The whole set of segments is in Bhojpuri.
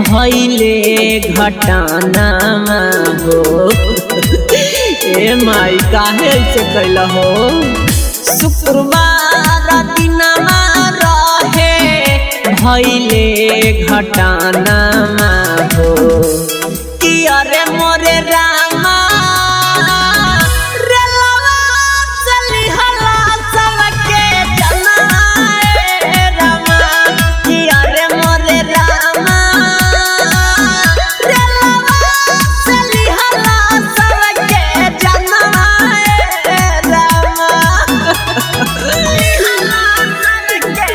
भैले घटना हो ए माई काहे ऐसे कैल हो शुक्रवार दिनमा रहे भैले घटना हो कि अरे मोरे रामा रेलवा चलिहला सबके जनाए रामा कि अरे मोरे रामा रेलवा चलिहला सबके जनाए रामा चलिहला सबके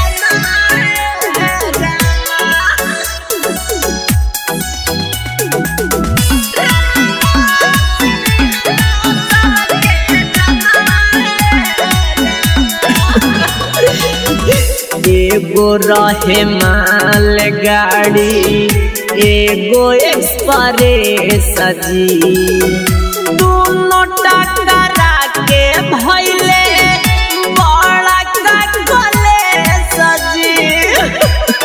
जनाए रामा एगो रहे माल गाड़ी एगो एक्सप्रेस जी दोनों टकरा के भैले बड़ा कले सजी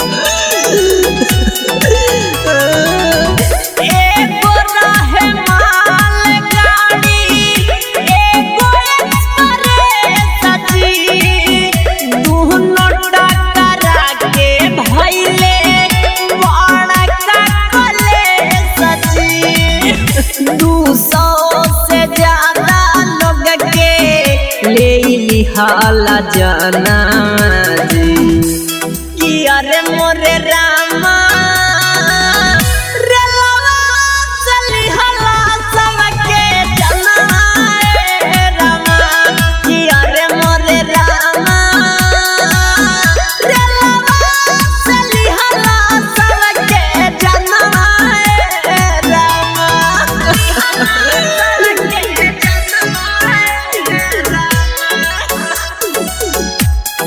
एगो रहे माल गाड़ी एगो एक्सप्रेस जी दुनो टकरा के भैले बड़ा कले सजी दू सौ से ज्यादा लोग के ले लिहाला जाना जी कि अरे मोरे रामा रेलवा चलिहला सबके जनाए रामा कि अरे मोरे रामा रेलवा चलिहला सबके जनाए रामा सबके जनाए रामा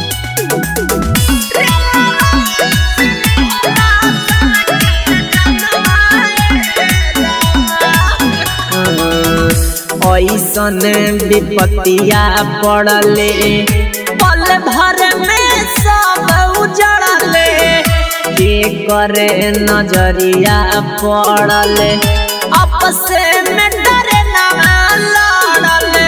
ऐसन विपत्तिया पड़ले पल भर में सब उजड़ले के करे नजरिया पड़ले आपस में डरे ना लड़ले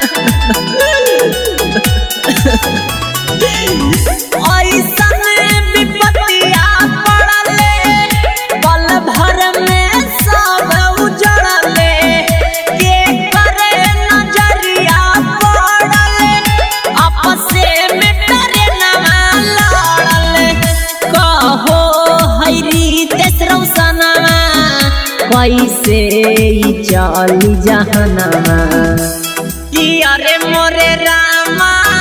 ऐसन विपत्तिया पड़ले पल भर में सब उजड़ले के करे नजरिया पड़ले आपस में डरे ना लड़ले कहो हैरी तेसरौ सनमा कैसे ई चली जहनमा कि अरे मोरे रामा